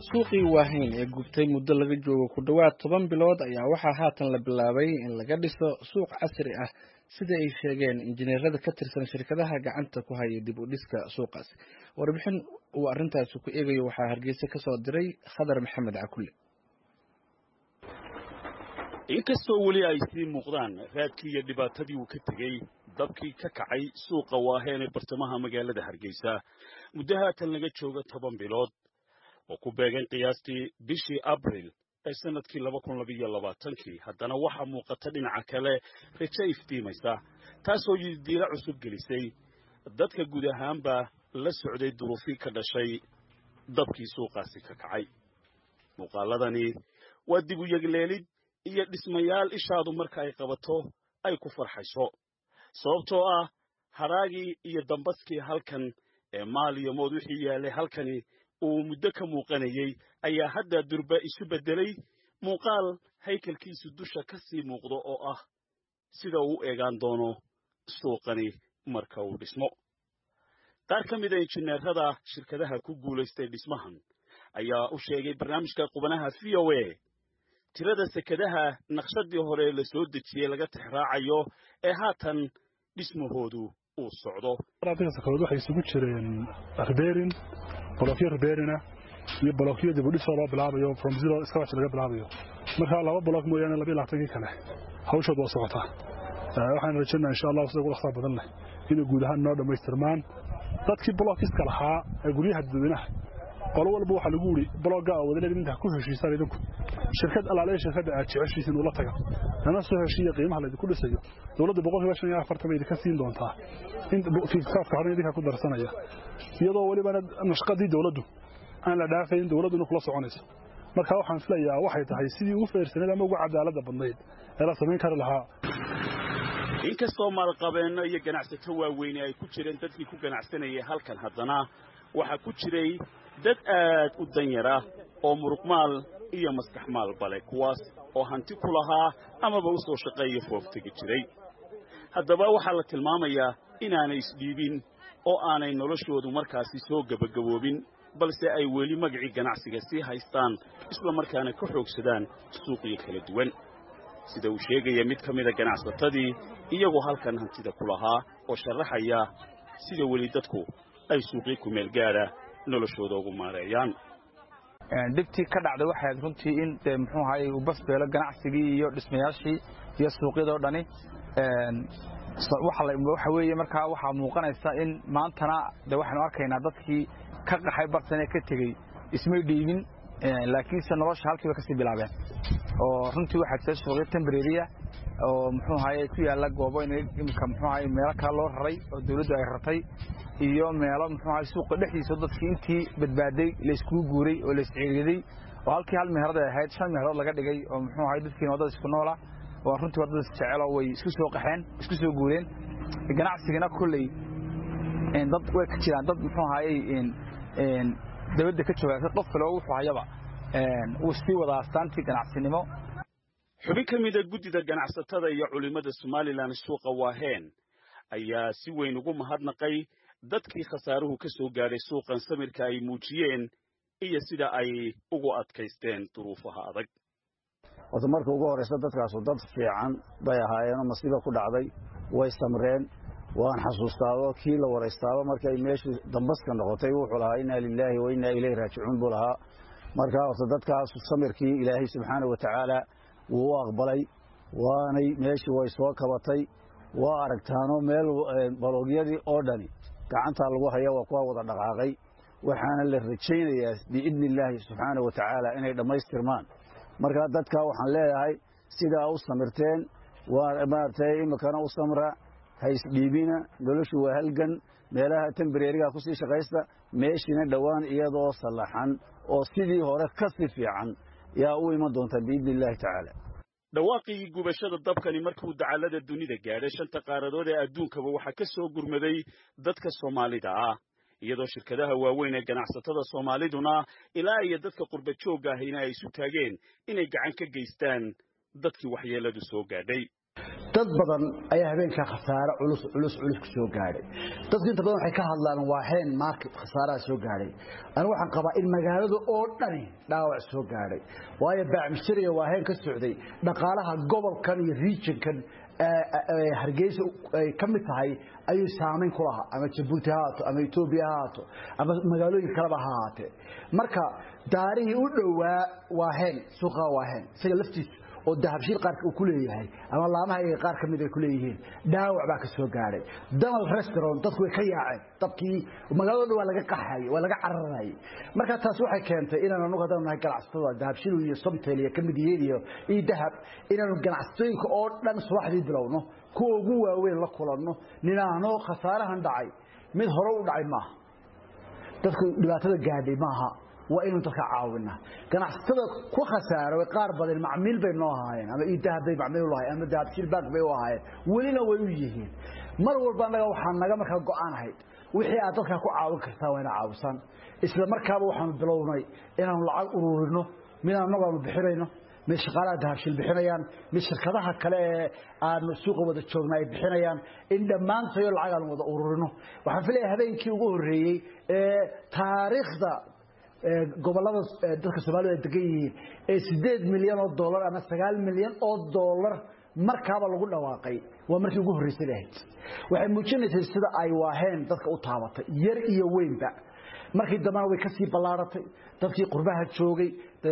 suuqii waahayn ee gubtay muddo laga joogo ku dhowaad toban bilood ayaa waxaa haatan la bilaabay in laga dhiso suuq casri ah sida ay sheegeen injineerada ka tirsan shirkadaha gacanta ku haya dib u dhiska suuqaasi warbixin uu arrintaasi ku eegayo waxaa hargeysa ka soo diray khadar maxamed cakulle inkastoo weli ay sii muuqdaan raadkii iyo dhibaatadii uu ka tegey dabkii ka kacay suuqa waaheen ee bartamaha magaalada hargeysa muddo haatan laga jooga toban bilood oo ku beegan qiyaastii bishii abril ee sannadkii laba kun labiyo labaatankii haddana waxaa muuqata dhinaca kale rajo iftiimaysa taasoo yidiilo cusub gelisay dadka guud ahaanba la socday duruufii ka dhashay dabkii suuqaasi ka kacay muuqaaladani waa dib u yegleelid iyo dhismayaal ishaadu marka ay qabato ay ku farxayso sababtoo ah hadhaagii iyo dambaskii halkan ee maal iyo mood wixii yaallay halkani uu muddo ka muuqanayey ayaa hadda durba isu beddelay muuqaal haykalkiisu dusha ka sii muuqdo oo ah sida uu u eegaan doono suuqani marka uu dhismo qaar ka mida injineerada shirkadaha ku guulaystay dhismahan ayaa u sheegay barnaamijka qubanaha v o a tirada sekadaha naqshadii hore la soo dejiyey laga tixraacayo ee haatan dhismahoodu uu socdo sakadood waxay isugu jireen riberin bolokyo riberina iyo bolokyo dibudhisoo loo bilaabayo from zero scratch laga bilaabayo marka laba bolok mooyaane labiyo labaatankii kale hawshood waa socotaa waxaan rajaynaa insha allah sida ugu dhaqsaa badan leh inay guud ahaan noo dhammaystirmaan dadkii bolokkiska lahaa ee guryaha dadweynaha qolo walba waxaa lagu yidhi bologga oo wadaleed intaa ku heshiisaan idinku shirkad alaaleya shirkadda aad jeceshiisiin ula taga nana soo heshiiya qiimaha laydinku dhisayo dowladda boqolkiiba shan iyo afartan bay idinka siin doontaa fiiskaafka horena idinkaa ku darsanaya iyadoo welibana nashqadii dowladdu aan la dhaafayn dowladduna kula soconayso marka waxaan filayaa waxay tahay sidii ugu feersanayd ama ugu cadaaladda badnayd ee la samayn kari lahaa inkastoo maalqabeenno iyo ganacsato waaweyne ay ku jireen dadkii ku ganacsanayay halkan haddana waxaa ku jiray dad aad u danyara oo muruqmaal iyo maskaxmaal bale kuwaas oo hanti ku lahaa amaba u soo shaqeeya fooftegi jiray haddaba waxaa la tilmaamayaa inaanay isdhiibin oo aanay noloshoodu markaasi soo gebagaboobin balse ay weli magacii ganacsiga sii haystaan isla markaana ka xoogsadaan suuqyo kala duwan sida uu sheegaya mid ka mida ganacsatadii iyagoo halkan hantida ku lahaa oo sharaxaya sida weli dadku ay suuqyo ku meel gaadha noloshooda ugu maareeyaan dhibtii ka dhacday waxay ahayd runtii in de muxuu ahaye uu basbeelo ganacsigii iyo dhismayaashii iyo suuqyadoo dhani waxa weeye markaa waxaa muuqanaysa in maantana de waxaynu arkaynaa dadkii ka qaxay barsanee ka tegey ismay dhiibin laakiinse nolosha halkii bay kasii bilaabeen oo runtii waxaa jira suuqyo tembreriya oo muxuu ahaye ku yaalla goobo imika muxuu ahaye meelo kale loo raray oo dawladdu ay ratay iyo meelo muxuu ahaye suuqa dhexdiisa dadkii intii badbaaday layskugu guuray oo laysciiriyaday oo halkii hal meherad ay ahayd shan meherood laga dhigay oo muxuu ahaye dadkiina waddada isku noola oo runtii waddada isjeceloo way isku soo qaxeen isku soo guureen ganacsigana kolley dad way ka jiraan dad muxuu ahaye dabadda ka jooga qof kale oo wuxuu hayaba wuu sii wadaa astaantii ganacsinimo xubin ka mida guddida ganacsatada iyo culimmada somalilan suuqa waaheen ayaa si weyn ugu mahadnaqay dadkii khasaaruhu ka soo gaadhay suuqan samirka ay muujiyeen iyo sida ay ugu adkaysteen duruufaha adag horta marka ugu horraysa dadkaasu dad fiican bay ahaayeenoo masiiba ku dhacday way samreen waan xasuustaado kii la waraystaaba markay meeshii dambaska noqotay wuxuu lahaa innaa lilaahi wa innaa ilayhi raajicuun buu lahaa markaa horta dadkaas samirkii ilaahay subxaana wa tacaala wuu u aqbalay waanay meeshii way soo kabatay waa aragtaano meel baloogyadii oo dhani gacantaa lagu haya waa kuwa wada dhaqaaqay waxaana la rajaynayaa biidni illaahi subxaana wa tacaala inay dhammaystirmaan markaa dadkaa waxaan leeyahay sidaa u samirteen maaragtay iminkana u samra ha isdhiibina noloshu waa halgan meelaha tembareeriga ku sii shaqaysta meeshiina dhowaan iyadoo sallaxan oo sidii hore ka si fiican yaa u iman doonta biidni illaahi tacaala dhawaaqii gubashada dabkani markuu dacallada dunida gaadhay shanta qaaradood ee adduunkaba waxaa ka soo gurmaday dadka soomaalida ah iyadoo shirkadaha waaweyn ee ganacsatada soomaaliduna ilaa iyo dadka qurba joogga ahayna ay isu taageen inay gacan ka geystaan dadkii waxyeelladu soo gaadhay dad badan ayaa habeenkaa khasaare culus culus culus ku soo gaadhay dadku inta badan waxay ka hadlaan waaheen market khasaaraha soo gaadhay anigu waxaan qabaa in magaalada oo dhani dhaawac soo gaadhay waayo baacmishariga waaheen ka socday dhaqaalaha gobolkan iyo regionkan hargeysa ay ka mid tahay ayuu saamayn ku lahaa ama jabuuti ha haato ama etoobiya ha haato ama magaalooyin kaleba ha ahaatee marka daarihii u dhowaa waaheen suuqa waaheen isaga laftiisu oo dahabshiil qaarka uu ku leeyahay ama laamaha iyaga qaar ka mid ay ku leeyihiin dhaawac baa ka soo gaadhay donald restaurant dadku way ka yaaceen dadkii magaalada dhan waa laga qaxayay waa laga cararayay marka taas waxay keentay inaan anagu haddaan nahay ganacsatada dahabshiil iyo somtel iyo kamid yihiin iyo iyo dahab inaanu ganacsatooyinka oo dhan subaxdii bilowno kuwa ugu waaweyn la kulanno ninaano khasaarahan dhacay mid hore u dhacay maaha dadku dhibaatada gaadhay maaha waa inuu dadka caawinaa ganacsatada ku khasaaray qaar badan macmiil bay noo ahaayeen ama idahab bay macmiil u lahaayeen ama dahabshiil bank bay u ahaayeen welina way u yihiin mar walba annaga waxaa naga markaa go-aan ahayd wixii aad dadkaa ku caawin kartaa waa ina caawisan isla markaaba waxaanu bilownay inaanu lacag ururino midaan annagu aanu bixinayno mid shaqaalaha dahabshiil bixinayaan mid shirkadaha kale ee aanu suuqa wada joogna ay bixinayaan in dhammaantayo lacag aanu wada ururino waxaan filaya habeenkii ugu horreeyey ee taariikhda gobolada dadka soomaalida degan yihiin ee sideed milyan oo dollar ama sagaal milyan oo dollar markaaba lagu dhawaaqay waa markii ugu horreysay ahayd waxay muujinaysay sida ay waaheen dadka u taabatay yar iyo weynba markii dambena way kasii ballaaratay dadkii qurbaha joogay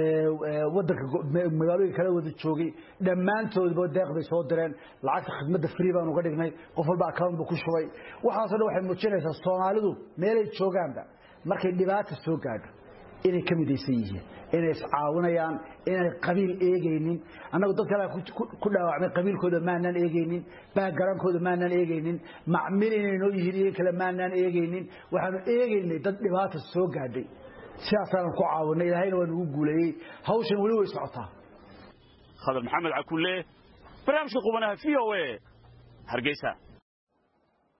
wadanka magaalooyin kala wada joogay dhammaantoodba deeq bay soo direen lacagta khidmadda free baan uga dhignay qof walba account buu ku shubay waxaasoo dhan waxay muujinaysaa soomaalidu meelay joogaanba markay dhibaata soo gaadho inay ka midaysan yihiin inay iscaawinayaan inay qabiil eegaynin annagu dad kale ku dhaawacmay qabiilkooda maanaan eegaynin baagarankooda maanaan eegaynin macmil inay noo yihiin iyaga kale maanaan eegaynin waxaanu eegaynay dad dhibaata soo gaadhay sidaasaanan ku caawinay ilaahayna waa nagu guuleeyey hawshan weli way socotaa khadar maxamed cakulle barnaamijka qubanaha v o a hargeysa